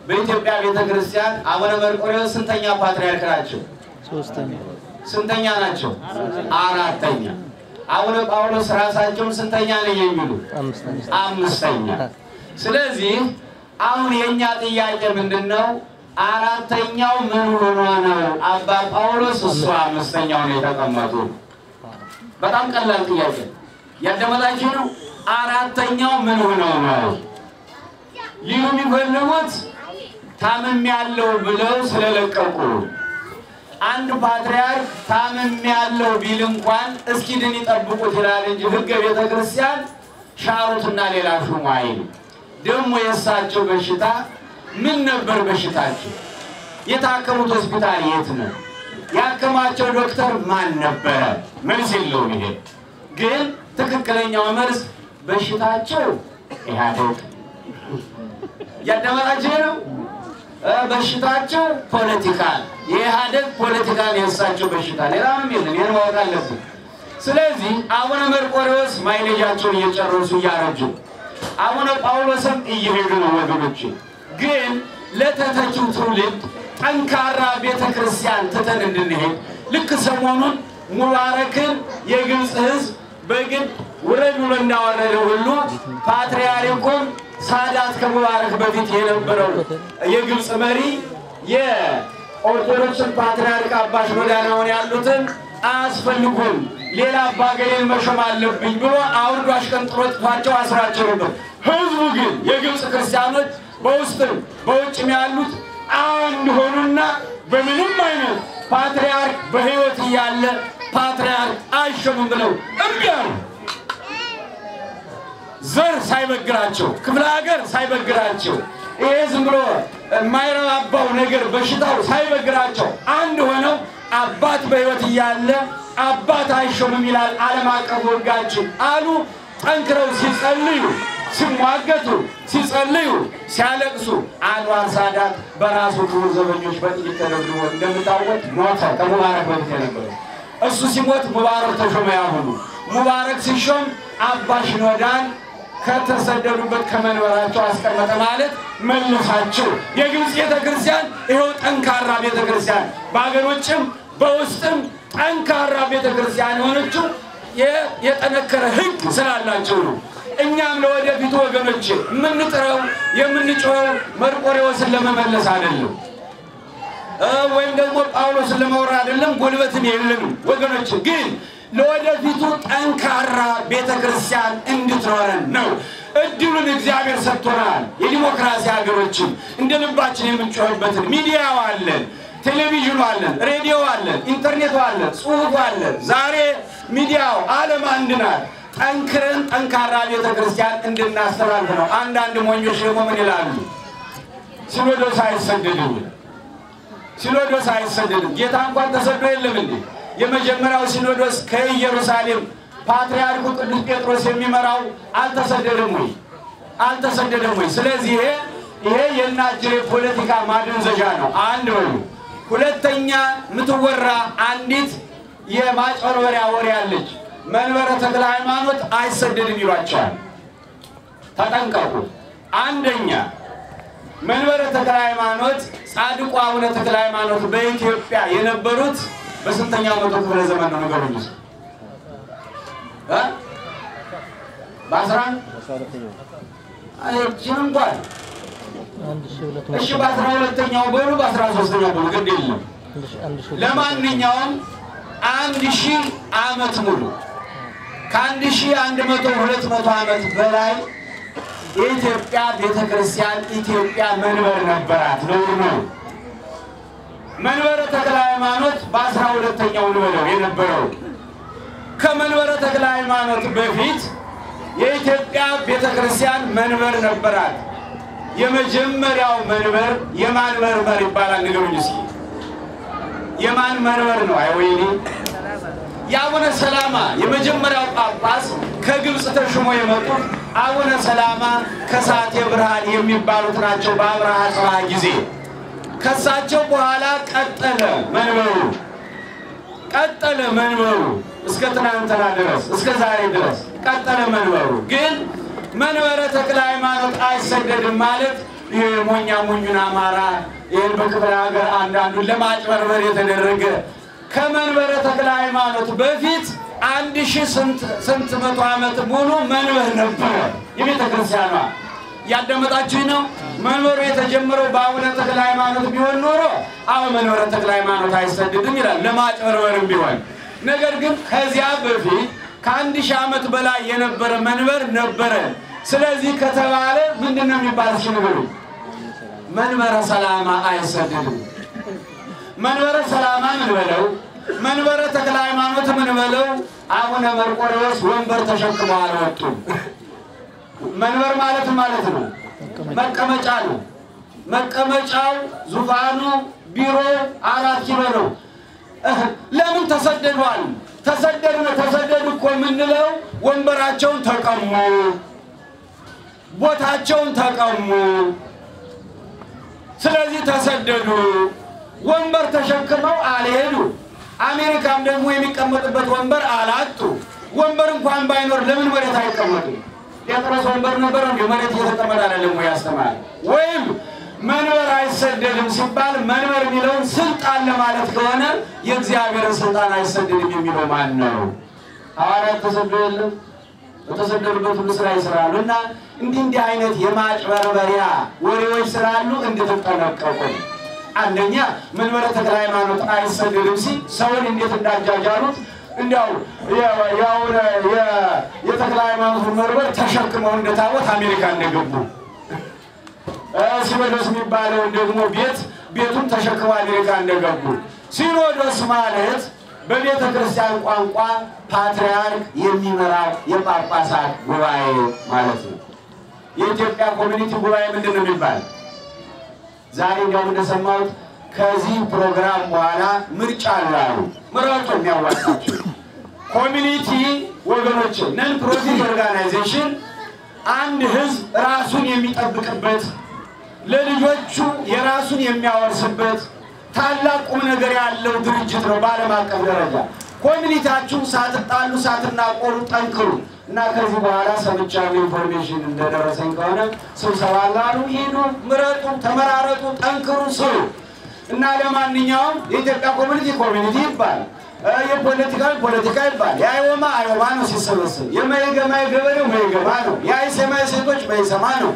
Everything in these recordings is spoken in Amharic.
በኢትዮጵያ ቤተ ክርስቲያን አቡነ መርቆሬዎስ ስንተኛ ፓትርያርክ ናቸው? ሶስተኛ ስንተኛ ናቸው? አራተኛ። አቡነ ጳውሎስ ራሳቸውን ስንተኛ ነው የሚሉ? አምስተኛ አምስተኛ። ስለዚህ አሁን የእኛ ጥያቄ ምንድን ነው? አራተኛው ምን ሆኖ ነው አባ ጳውሎስ እሱ አምስተኛው ነው የተቀመጡ? በጣም ቀላል ጥያቄ ያደመጣችሁ ነው። አራተኛው ምን ሆነው ነው ሊሉ የሚፈልጉት ታምም ያለው ብለው ስለለቀቁ አንድ ፓትርያርክ ታምም ያለው ቢል እንኳን እስኪድን ይጠብቁት ይላል እንጂ ሕገ ቤተ ክርስቲያን ሻሩትና ሌላ ሹሙ አይል። ደግሞ የእሳቸው በሽታ ምን ነበር? በሽታቸው የታከሙት ሆስፒታል የት ነው? ያከማቸው ዶክተር ማን ነበረ? መልስ የለውም። ይሄ ግን ትክክለኛው መልስ በሽታቸው ኢህአዴግ ያደመጣቸው ነው። በሽታቸው ፖለቲካ የኢህአዴግ ፖለቲካ የእሳቸው በሽታ ሌላ ምንም የለም። ይህን ማወቅ አለብን። ስለዚህ አቡነ መርቆሬዎስ ማይሌጃቸውን እየጨረሱ እያረጁ፣ አቡነ ጳውሎስም እየሄዱ ነው። ወገኖች ግን ለተተኪው ትውልድ ጠንካራ ቤተ ክርስቲያን ትተን እንድንሄድ ልክ ሰሞኑን ሙባረክን የግብፅ ሕዝብ በግድ ውረድ ብሎ እንዳወረደ ሁሉ ፓትርያርኩን ሳዳት ከሙባረክ በፊት የነበረው የግብፅ መሪ የኦርቶዶክስን ፓትርያርክ አባ ሽኖዳናውን ያሉትን አያስፈልጉም ሌላ አባገሌን መሾም አለብኝ ብሎ አውርዶ አሽቀንጥሮ ጥቷቸው አስራቸው ነበር። ህዝቡ ግን የግብፅ ክርስቲያኖች በውስጥም በውጭም ያሉት አንድ ሆኑና በምንም አይነት ፓትርያርክ በሕይወት እያለ ፓትርያርክ አይሾምም ብለው እምቢ አሉ። ዘር ሳይበግራቸው ክፍለ ሀገር ሳይበግራቸው ይሄ ዝም ብሎ የማይረባባው ነገር በሽታው ሳይበግራቸው አንድ ሆነው አባት በሕይወት እያለ አባት አይሾምም ይላል ዓለም አቀፍ ሕጋችን አሉ። ጠንክረው ሲጸልዩ፣ ሲሟገቱ፣ ሲጸልዩ፣ ሲያለቅሱ አንዋር ሳዳት በራሱ ክቡር ዘበኞች በጥይት ተደብድቦ እንደምታወቅ ሞተ። ከሙባረክ በፊት የነበረ እሱ ሲሞት ሙባረክ ተሾመ። ያሁኑ ሙባረክ ሲሾም አባ ሽኖዳን ከተሰደዱበት ከመንበራቸው አስቀመጠ ማለት መልሳቸው። የግብፅ ቤተክርስቲያን ይኸው ጠንካራ ቤተክርስቲያን በሀገር ውጭም በውስጥም ጠንካራ ቤተክርስቲያን የሆነችው የጠነከረ ሕግ ስላላቸው ነው። እኛም ለወደፊቱ ወገኖች የምንጥረው የምንጮኸው መርቆሬዎስን ለመመለስ አይደለም ወይም ደግሞ ጳውሎስን ለመውራ አይደለም። ጉልበትም የለንም ወገኖች ግን ለወደፊቱ ጠንካራ ቤተ ክርስቲያን እንድትኖረን ነው። እድሉን እግዚአብሔር ሰጥቶናል። የዲሞክራሲ ሀገሮችም እንደ ልባችን የምንጮህበትን ሚዲያው አለን፣ ቴሌቪዥኑ አለን፣ ሬዲዮ አለን፣ ኢንተርኔቱ አለን፣ ጽሁፉ አለን። ዛሬ ሚዲያው ዓለም አንድ ናት። ጠንክረን ጠንካራ ቤተ ክርስቲያን እንድናስተላልፍ ነው። አንዳንድ ሞኞች ደግሞ ምን ይላሉ? ሲኖዶስ አይሰደድም፣ ሲኖዶስ አይሰደድም። ጌታ እንኳን ተሰዶ የለም እንዴ? የመጀመሪያው ሲኖዶስ ከኢየሩሳሌም ፓትርያርኩ ቅዱስ ጴጥሮስ የሚመራው አልተሰደደም ወይ? አልተሰደደም ወይ? ስለዚህ ይሄ ይሄ የናጅሬ ፖለቲካ ማደንዘዣ ነው። አንድ በሉ። ሁለተኛ የምትወራ አንዲት የማጭበርበሪያ ወሬ አለች። መንበረ ተክለ ሃይማኖት አይሰደድም ይሏቸዋል። ተጠንቀቁ። አንደኛ መንበረ ተክለ ሃይማኖት ጻድቁ አቡነ ተክለ ሃይማኖት በኢትዮጵያ የነበሩት በስንተኛው መቶ ክፍለ ዘመን ነው? ነገሩኝ ስ በአስራ ይህችን እንኳን አንድ ሺህ ሁለት እሺ፣ መቶ በአስራ ሁለተኛው በሉ በአስራ ሶስተኛው በሉ ግድ የለም። አንድ ሺህ አንድ ሺህ ሁለት ለማንኛውም አንድ ሺህ ዓመት ሙሉ ከአንድ ሺህ አንድ መቶ ሁለት መቶ ዓመት በላይ የኢትዮጵያ ቤተ ክርስቲያን ኢትዮጵያ መንበር ነበራት። ነውር ነው። መንበረ ተክለ ሃይማኖት በአስራ ሁለተኛው ንበለው የነበረው ከመንበረ ተክለ ሃይማኖት በፊት የኢትዮጵያ ቤተ ክርስቲያን መንበር ነበራት። የመጀመሪያው መንበር የማን መንበር ይባላል? ንገሩኝ እስኪ። የማን መንበር ነው? አይ ወይኔ የአቡነ ሰላማ የመጀመሪያው ጳጳስ ከግብፅ ተሹሞ የመጡት አቡነ ሰላማ ከሳቴ ብርሃን የሚባሉት ናቸው። በአብርሃ ጽብሃ ጊዜ ከሳቸው በኋላ ቀጠለ መንበሩ ቀጠለ መንበሩ እስከ ትናንትና ድረስ እስከ ዛሬ ድረስ ቀጠለ መንበሩ። ግን መንበረ ተክለ ሃይማኖት አይሰደድም ማለት ይህ ሞኛ ሞኙን አማራ ይህን በክፍለ ሀገር አንዳንዱን ለማጭበርበር የተደረገ ከመንበረ ተክለ ሃይማኖት በፊት አንድ ሺህ ስንት መቶ ዓመት ሙሉ መንበር ነበረ የቤተ ክርስቲያኗ። ያዳመጣችሁ ነው። መንበሩ የተጀመረው በአቡነ ተክለ ሃይማኖት ቢሆን ኖሮ አሁን መንበረ ተክለ ሃይማኖት አይሰድድም ይላል፣ ለማጭበርበርም ቢሆን። ነገር ግን ከዚያ በፊት ከአንድ ሺህ ዓመት በላይ የነበረ መንበር ነበረ። ስለዚህ ከተባለ ምንድን ነው የሚባል ሲንብሩ መንበረ ሰላማ አይሰድድም። መንበረ ሰላማ ምን በለው መንበረ ተክለ ሃይማኖት ምን በለው አቡነ መርቆሬዎስ ወንበር ተሸክመው አልወጡም። መንበር ማለት ማለት ነው መቀመጫ ነው። መቀመጫው ዙፋኑ ቢሮ አራት ኪሎ ነው። ለምን ተሰደዷል? ተሰደዱ ተሰደዱ እኮ የምንለው ወንበራቸውን ተቀሙ፣ ቦታቸውን ተቀሙ። ስለዚህ ተሰደዱ። ወንበር ተሸክመው አልሄዱ። አሜሪካም ደግሞ የሚቀመጡበት ወንበር አላጡ። ወንበር እንኳን ባይኖር ለምን መሬት አይቀመጡ? ጴጥሮስ ወንበር ነበር እንዲ መሬት እየተቀመጠ አይደለም ወይ ያስተማር? ወይም መንበር አይሰደድም ሲባል መንበር የሚለውን ስልጣን ለማለት ከሆነ የእግዚአብሔርን ስልጣን አይሰደድም የሚለው ማን ነው? ሐዋርያት ተሰዶ የለም በተሰደዱበት ሁሉ ስራ ይስራሉ። እና እንዲህ እንዲህ አይነት የማጭበርበሪያ ወሬዎች ስላሉ እንድትጠነቀቁ አንደኛ መንበረ ተክለ ሃይማኖት አይሰደድም ሲል ሰውን እንዴት እንዳጃጃሉት እንዲያው የተክለ ሃይማኖት መንበር ተሸክመው እንደታቦት አሜሪካ እንደገቡ ሲኖዶስ የሚባለውን ደግሞ ቤት ቤቱን ተሸክመው አሜሪካ እንደገቡ ሲኖዶስ ማለት በቤተ ክርስቲያን ቋንቋ ፓትርያርክ የሚመራው የጳጳሳት ጉባኤ ማለት ነው። የኢትዮጵያ ኮሚኒቲ ጉባኤ ምንድን ነው የሚባል? ዛሬ እንዲያውም እንደሰማሁት ከዚህ ፕሮግራም በኋላ ምርጫ አላሉ ምረጡ የሚያዋጣቸው ኮሚኒቲ ወገኖች፣ ነን ፕሮፊት ኦርጋናይዜሽን አንድ ህዝብ ራሱን የሚጠብቅበት ለልጆቹ የራሱን የሚያወርስበት ታላቅ ቁም ነገር ያለው ድርጅት ነው። በዓለም አቀፍ ደረጃ ኮሚኒታችሁ ሳትጣሉ ሳትናቆሩ ጠንክሩ እና ከዚህ በኋላ ሰምቻለሁ ኢንፎርሜሽን እንደደረሰኝ ከሆነ ስብሰባ ላሉ ሂዱ፣ ምረጡ፣ ተመራረጡ፣ ጠንክሩ፣ ስሩ እና ለማንኛውም የኢትዮጵያ ኮሚኒቲ ኮሚኒቲ ይባል፣ የፖለቲካ ፖለቲካ ይባል፣ የአይወማ አይወማ ነው ሲሰበስብ፣ የመይገማ የገበሬው መይገማ ነው፣ የአይሰማ ሴቶች መይሰማ ነው።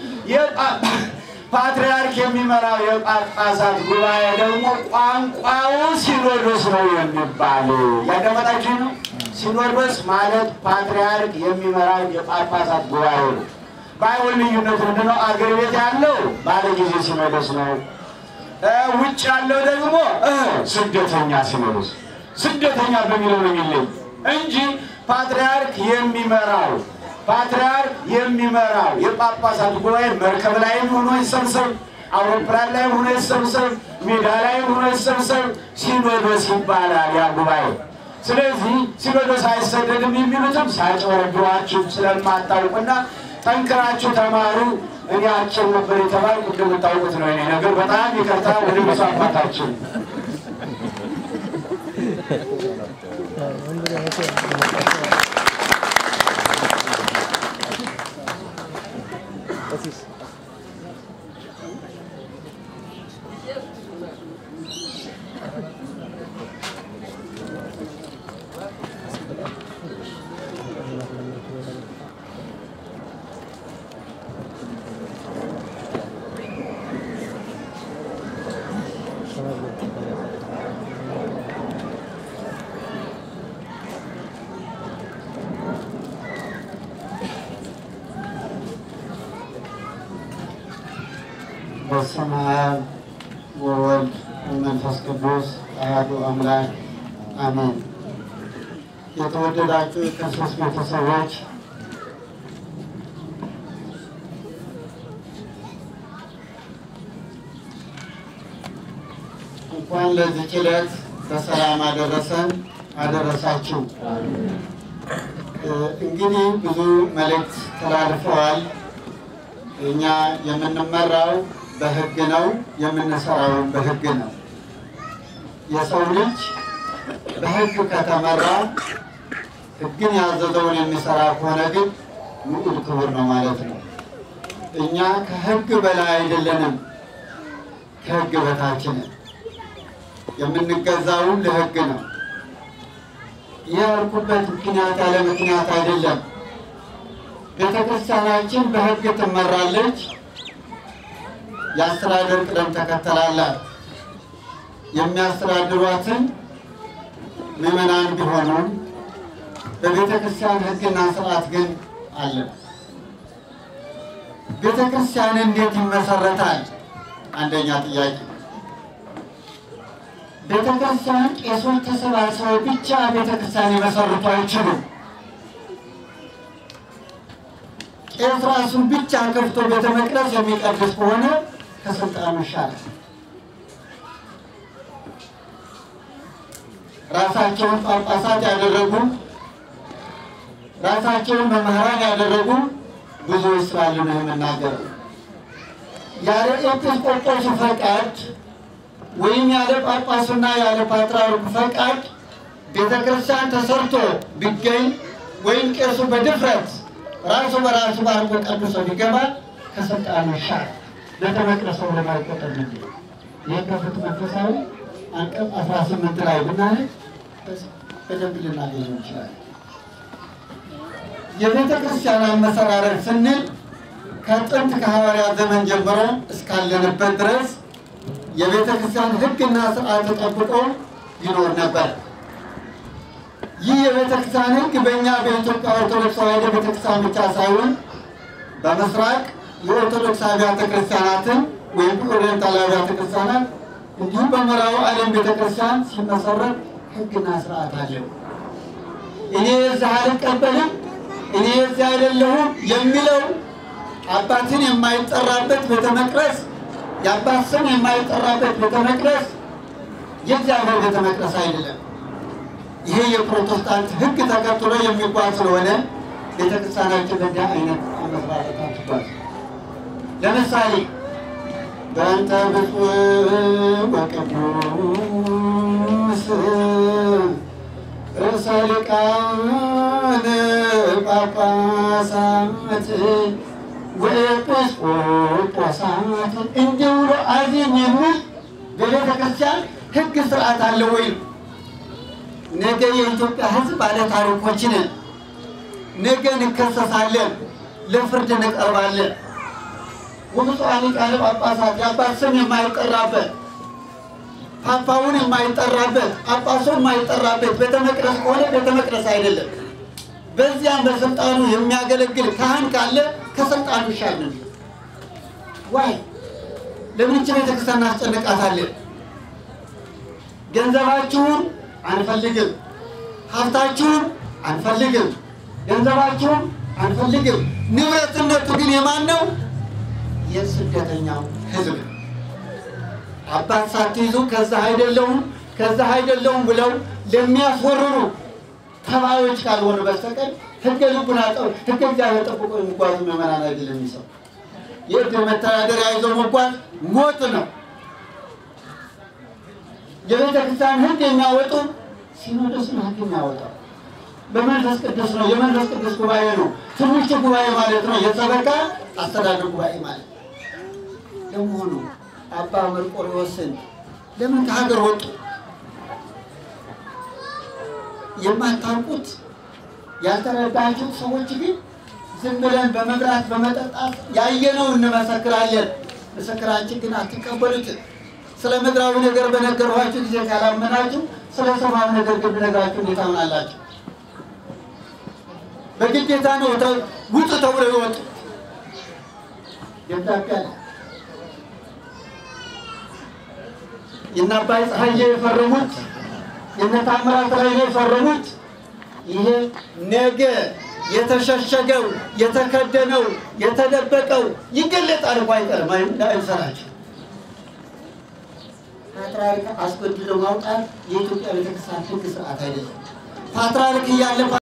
ፓትርያርክ የሚመራው የጳጳሳት ጉባኤ ደግሞ ቋንቋው ሲኖዶስ ነው የሚባል ያዳመጣችሁ ነው። ሲኖዶስ ማለት ፓትርያርክ የሚመራው የጳጳሳት ጉባኤ ነው። ባይሆን ልዩነቱ ምንድነው? አገር ቤት ያለው ባለ ጊዜ ሲኖዶስ ነው። ውጭ ያለው ደግሞ ስደተኛ ሲኖዶስ ስደተኛ በሚለው ነው የሚለይ እንጂ ፓትርያርክ የሚመራው ፓትርያርክ የሚመራው የጳጳሳት ጉባኤ መርከብ ላይም ሆኖ ይሰብሰብ፣ አውሮፕላን ላይም ሆኖ ይሰብሰብ፣ ሜዳ ላይም ሆኖ ይሰብሰብ፣ ሲኖዶስ ይባላል ያ ጉባኤ። ስለዚህ ሲኖዶስ አይሰደድም የሚሉትም ሳያጭበረብሯችሁ ስለማታውቁና ጠንክራችሁ ተማሩ። እኔ አጭር ነበር የተባልኩ እንደምታውቁት ነው። እኔ ነገር በጣም ይቅርታ ወደ ብፁዕ አባታችን በስመ አብ ወወልድ ወመንፈስ ቅዱስ አሐዱ አምላክ አሜን። የተወደዳችሁ የክርስቶስ ቤተሰቦች እንኳን ለዚህ ዕለት በሰላም አደረሰን አደረሳችሁ። እንግዲህ ብዙ መልእክት ተላልፈዋል። እኛ የምንመራው በሕግ ነው፣ የምንሰራው በሕግ ነው። የሰው ልጅ በሕግ ከተመራ ሕግን ያዘዘውን የሚሰራ ከሆነ ግን ንዑድ ክቡር ነው ማለት ነው። እኛ ከሕግ በላይ አይደለንም፣ ከሕግ በታች ነን። የምንገዛውም ለሕግ ነው። ይህ ያልኩበት ምክንያት ያለ ምክንያት አይደለም። ቤተ ክርስቲያናችን በሕግ ትመራለች። የአስተዳደር ቅደም ተከተል አላት። የሚያስተዳድሯትን ምዕመናን ቢሆኑም በቤተ ክርስቲያን ሕግና ስርዓት ግን አለ። ቤተ ክርስቲያን እንዴት ይመሰረታል? አንደኛ ጥያቄ። ቤተ ክርስቲያን ቄሶች ተሰባስበው ብቻ ቤተ ክርስቲያን ሊመሰርቱ አይችሉም። ቄስ ራሱን ብቻ ከፍቶ ቤተ መቅደስ የሚቀድስ ከሆነ ከስልጣኑ ይሻላል። ራሳቸውን ጳጳሳት ያደረጉ ራሳቸውን መምህራን ያደረጉ ብዙዎች ስላሉ ነው የምናገረው። ያለ ኤጲስቆጶሱ ፈቃድ ወይም ያለ ጳጳሱና ያለ ፓትርያርኩ ፈቃድ ቤተ ክርስቲያን ተሰርቶ ቢገኝ ወይም ቄሱ በድፍረት ራሱ በራሱ ባርኮ ቀድሶ ቢገባ ከስልጣኑ ይሻላል። ቤተ መቅደስ ለማይቆጠር ነ ይህ ከፍት መንፈሳዊ አንቀጽ 18 ላይ ብናነብ በደንብ ልናገኘው እንችላለን። የቤተ ክርስቲያን አመሰራረት ስንል ከጥንት ከሐዋርያት ዘመን ጀምሮ እስካለንበት ድረስ የቤተ ክርስቲያን ሕግና ስርዓት ተጠብቆ ይኖር ነበር። ይህ የቤተ ክርስቲያን ሕግ በእኛ በኢትዮጵያ ኦርቶዶክስ ተዋሕዶ ቤተ ክርስቲያን ብቻ ሳይሆን በምስራቅ የኦርቶዶክስ አብያተ ክርስቲያናትን ወይም ኦሪየንታል አብያተ ክርስቲያናት እንዲሁም በምዕራቡ ዓለም ቤተ ክርስቲያን ሲመሰረት ሕግና ስርዓት አለው። እኔ የዚህ አልቀበልም፣ እኔ የዚህ አይደለሁም የሚለው አባትን የማይጠራበት ቤተ መቅደስ የአባት ስም የማይጠራበት ቤተ መቅደስ የእግዚአብሔር ቤተ መቅደስ አይደለም። ይሄ የፕሮቴስታንት ሕግ ተከትሎ የሚጓዝ ስለሆነ ቤተክርስቲያናችን በእንዲህ አይነት አመሰራረት አትጓዝ። ለምሳሌ በእንተ ብፁዕ ወቅዱስ ርዕሰ ሊቃነ ጳጳሳት ወኤጲስቆጶሳት እንዲህ ብሎ አዚም የሚል በቤተ ክርስቲያን ሕግ ስርዓት አለ ወይ? ነገ የኢትዮጵያ ሕዝብ ባለ ታሪኮች ነን። ነገ እንከሰሳለን፣ ለፍርድ እንቀርባለን። ወብፁዓን ሊቃነ ጳጳሳት የአባት ስም የማይጠራበት ፓፓውን የማይጠራበት ጳጳሱ የማይጠራበት ቤተ መቅደስ ከሆነ ቤተ መቅደስ አይደለም። በዚያም በስልጣኑ የሚያገለግል ካህን ካለ ከስልጣኑ ይሻል። ዋይ ለምን ይህች ቤተክርስቲያን እናስጨንቃታለን? ገንዘባችሁን አንፈልግም፣ ሀብታችሁን አንፈልግም፣ ገንዘባችሁን አንፈልግም። ንብረትነቱ ግን የማን ነው? የስደተኛው ህዝብ ነው። አባት ሳትይዙ ከዛ አይደለሁም ከዛ አይደለሁም ብለው ለሚያስወርሩ ተባዮች ካልሆነ በስተቀር ህገ ልቡና ጠው ህገ እግዚአብሔር ጠብቆ የሚጓዙ ምዕመናን አይደለም። የሚሰው የእድር መተዳደሪያ ይዞ መጓዝ ሞት ነው። የቤተ ክርስቲያን ህግ የሚያወጡ ሲኖዶስ ነው። ህግ የሚያወጣው በመንፈስ ቅዱስ ነው። የመንፈስ ቅዱስ ጉባኤ ነው። ትንሹ ጉባኤ ማለት ነው። የሰበካ አስተዳደር ጉባኤ ማለት ለመሆኑ አባ መርቆሬዎስን ለምን ከሀገር ወጡ? የማታውቁት ያልተረዳችሁት ሰዎች ግን ዝም ብለን በመብላት በመጠጣት ያየነው እንመሰክራለን። ምስክራችን ግን አትቀበሉትም። ስለ ምድራዊ ነገር በነገርኋችሁ ጊዜ ካላመናችሁ ስለ ሰማያዊ ነገር ግን ብነግራችሁ እንዴት ታምናላችሁ? በግዴታ ነው ውጡ ተብለው ይወጡ ደብዳቤ አለ። የእነ አባይ ፀሐዬ የፈረሙት የእነ ታምራት ላይ የፈረሙት ይሄ ነገ የተሸሸገው የተከደነው የተደበቀው ይገለጣል እኮ አይቀርም አይሰራቸው ፓትርያርክ አስገድዶ ማውጣት የኢትዮጵያ ቤተክርስቲያን ሕግ ስርዓት አይደለም። ፓትርያርክ እያለ